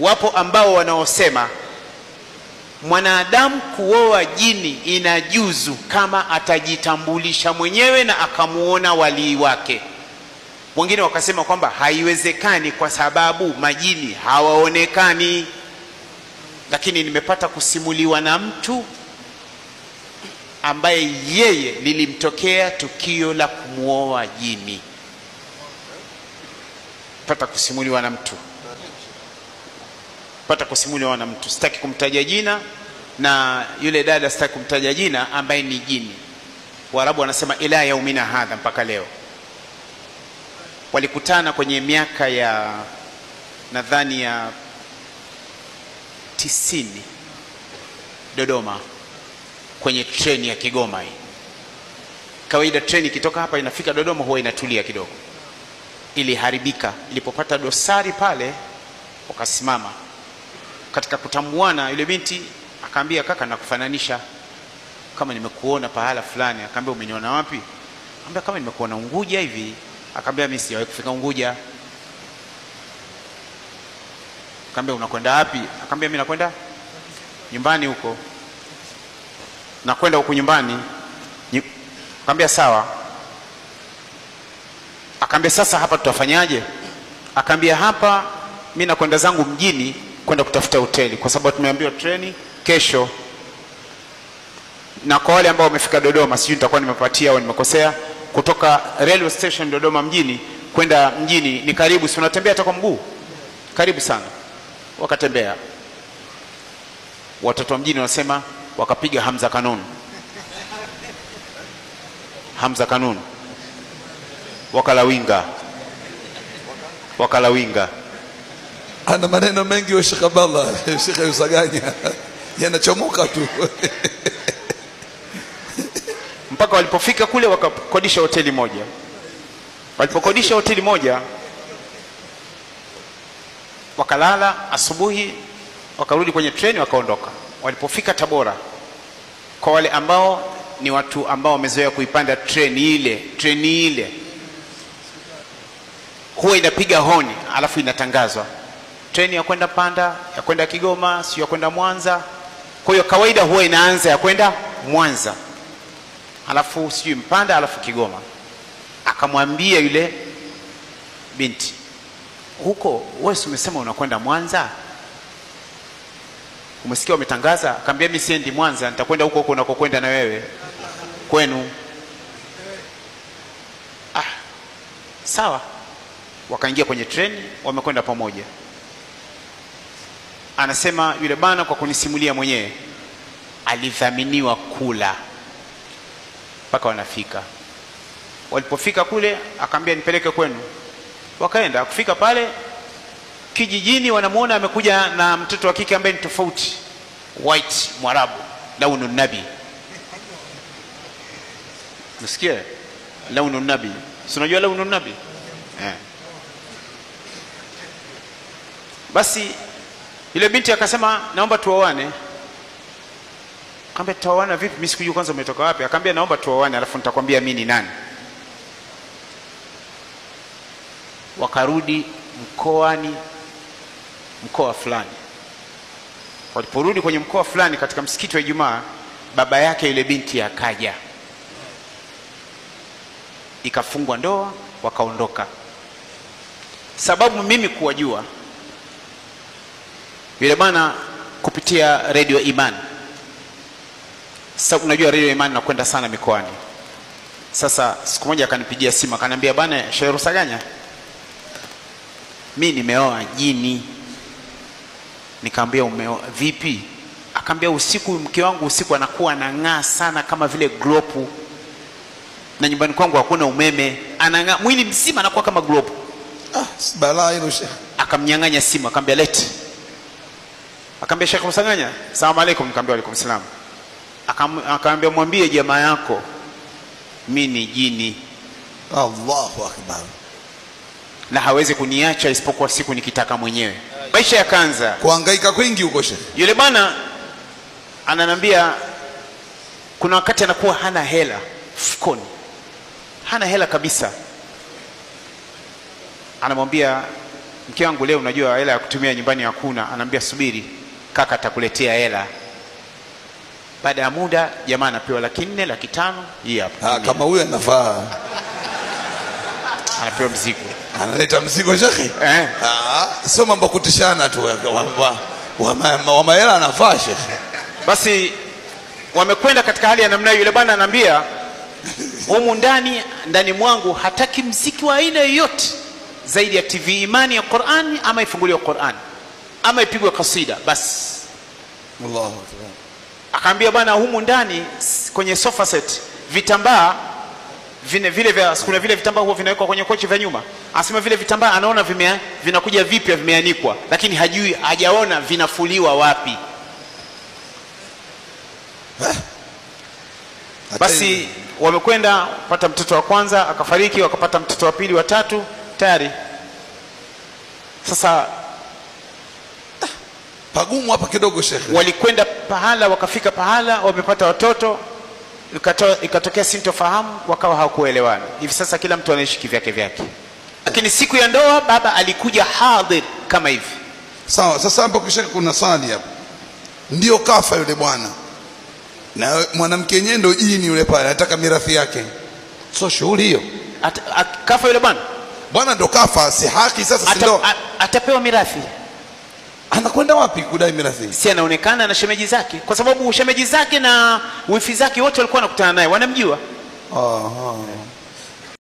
wapo ambao wanaosema mwanadamu kuoa jini inajuzu kama atajitambulisha mwenyewe na akamuona walii wake wengine wakasema kwamba haiwezekani kwa sababu majini hawaonekani lakini nimepata kusimuliwa na mtu ambaye yeye lilimtokea tukio la kumwoa jini pata kusimuliwa na mtu pata kusimuliwa na mtu sitaki kumtaja jina na yule dada sitaki kumtaja jina ambaye ni jini waarabu wanasema ila yaumina hadha mpaka leo walikutana kwenye miaka ya nadhani ya tisini dodoma kwenye treni ya kigoma hii kawaida treni ikitoka hapa inafika dodoma huwa inatulia kidogo iliharibika ilipopata dosari pale wakasimama katika kutambuana yule binti akaambia kaka nakufananisha kama nimekuona pahala fulani akaambia umeniona wapi akaambia kama nimekuona unguja hivi akaambia mimi sijawahi kufika unguja akaambia unakwenda wapi akaambia mimi nakwenda nyumbani huko nakwenda huku nyumbani Nyu- akaambia sawa akaambia sasa hapa tutafanyaje akaambia hapa mi nakwenda zangu mjini kwenda kutafuta hoteli kwa sababu tumeambiwa treni kesho na kwa wale ambao wamefika dodoma sijui nitakuwa nimepatia au nimekosea kutoka railway station dodoma mjini kwenda mjini ni karibu si unatembea hata kwa mguu karibu sana wakatembea watoto wa mjini wanasema wakapiga hamza kanuni hamza kanuni wakalawinga wakalawinga ana maneno mengi wa Sheikh Abdallah Sheikh Yusaganya yanachomoka tu mpaka walipofika kule wakakodisha hoteli moja walipokodisha hoteli moja wakalala asubuhi wakarudi kwenye treni wakaondoka walipofika tabora kwa wale ambao ni watu ambao wamezoea kuipanda treni ile treni ile huwa inapiga honi alafu inatangazwa treni ya kwenda panda ya kwenda kigoma sio ya kwenda mwanza kwa hiyo kawaida huwa inaanza ya kwenda mwanza alafu sijui mpanda alafu kigoma akamwambia yule binti huko wewe si umesema unakwenda mwanza umesikia wametangaza akaambia mi siendi mwanza nitakwenda huko huko unakokwenda na wewe kwenu ah, sawa wakaingia kwenye treni wamekwenda pamoja anasema yule bana kwa kunisimulia mwenyewe alidhaminiwa kula mpaka wanafika walipofika kule akaambia nipeleke kwenu wakaenda kufika pale kijijini wanamwona amekuja na mtoto wa kike ambaye ni tofauti white mwarabu launu nabi nasikia launu nabi si unajua launu nabi eh. basi yule binti akasema naomba tuoane kaambia tutaoana vipi mi sikujua kwanza umetoka wapi akaambia naomba tuoane alafu nitakwambia mi ni nani wakarudi mkoani mkoa fulani waliporudi kwenye mkoa fulani katika msikiti wa ijumaa baba yake yule binti akaja ikafungwa ndoa wakaondoka sababu mimi kuwajua yule bwana kupitia redio iman sasa unajua redio iman nakwenda sana mikoani sasa siku moja akanipigia simu akaniambia bwana shehe rusaganya mi nimeoa jini nikaambia umeoa vipi akaambia usiku mke wangu usiku anakuwa anang'aa sana kama vile glopu na nyumbani kwangu hakuna umeme anang'aa mwili mzima anakuwa kama glopu ah si balaa hilo Sheikh akamnyang'anya simu akaambia lete akaambia shekh msanganya salamu alaikum nikaambia alaikum salam Akam- akaambia mwambie jamaa yako mi ni jini Allahu akbar na hawezi kuniacha isipokuwa siku nikitaka mwenyewe maisha yakaanza kuhangaika kwingi huko Sheikh yule bwana ananambia kuna wakati anakuwa hana hela mfukoni hana hela kabisa anamwambia mke wangu leo unajua hela ya kutumia nyumbani hakuna anaambia subiri kaka atakuletea hela baada ya muda jamaa anapewa laki nne laki tano hii hapa Ah, kama huyo anafaa anapewa mzigo analeta mzigo shekhe eh. Ah, sio mambo ya kutishana tu wa- wa- wa- wa- wa mahela anafaa shekhe basi wamekwenda katika hali ya namna hiyo yule bwana anaambia humu ndani ndani mwangu hataki mziki wa aina yoyote zaidi ya tv imani ya qurani ama ifunguliwe qurani ama ipigwe kasida basi Allahu akbar akaambia bwana humu ndani s- kwenye sofa set vitambaa vine vile vya kuna vile vitambaa huwa vinawekwa kwenye kochi vya nyuma anasema vile vitambaa anaona vime, vinakuja vipya vimeanikwa lakini hajui hajaona vinafuliwa wapi Hata basi wamekwenda pata mtoto wa kwanza akafariki wakapata mtoto wa pili wa tatu tayari sasa pagumu hapa kidogo shekhe walikwenda pahala wakafika pahala wamepata watoto ikato, ikatokea sintofahamu wakawa hawakuelewana hivi sasa kila mtu anaishi kivyake vyake lakini siku ya ndoa baba alikuja hadhir kama hivi sawa sasa hapo kisha kuna swali hapa ndio kafa yule bwana na mwanamke yenyewe ndo jini yule pale anataka mirathi yake so shughuli hiyo At, at, kafa yule bwana bwana ndo kafa si haki sasa si Ata, ndo a- atapewa mirathi anakwenda wapi kudai mirathi si anaonekana na shemeji zake kwa sababu shemeji zake na wifi zake wote walikuwa wanakutana naye wanamjua Aha.